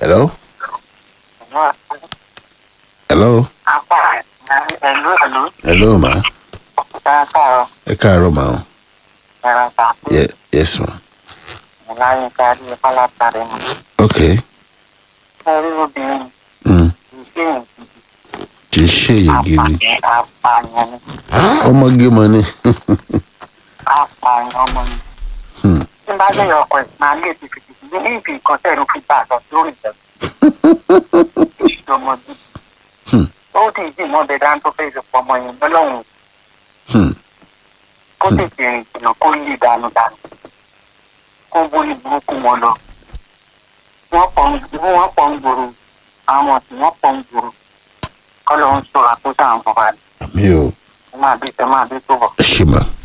hello hello Ẹ̀lú ẹ̀lú hello ma káàkárọ̀ ẹ káàárọ̀ ma o ẹ̀rọ ta Ye, yes ma láyé kárí pálátàrí mu. ok Ẹ̀rí obìnrin mm. ìṣe kì í ṣe èyí gidi apààyàn ni ọmọge mọ ni apààyàn ọmọ mi. Hmm. Tí n bá lè ọkọ̀ ẹ̀ máa lè fi fìdí ní ibi nǹkan tẹ̀lé fi bá a lọ lórí ìjẹun. Ìṣòmọdé. Hmm. Ó dì í dì mọ́ bẹ dáńtó fẹ́ ìṣòpọ̀ ọmọ yẹn lọ́lọ́run Hmm. kó tètè rìn jìnnà kó lè dànù dànù kó bóyá burúkú wọn lọ wọn pọ̀ ń wọn pọ̀ ń gbòòrò àwọn tí wọn pọ̀ ń gbòòrò kọ́ ló ń sọ̀rọ̀ àkóso àwọn bàbá rẹ̀ mi ò ẹ máa bí ẹ máa bí tó bọ̀. ẹ ṣe ma.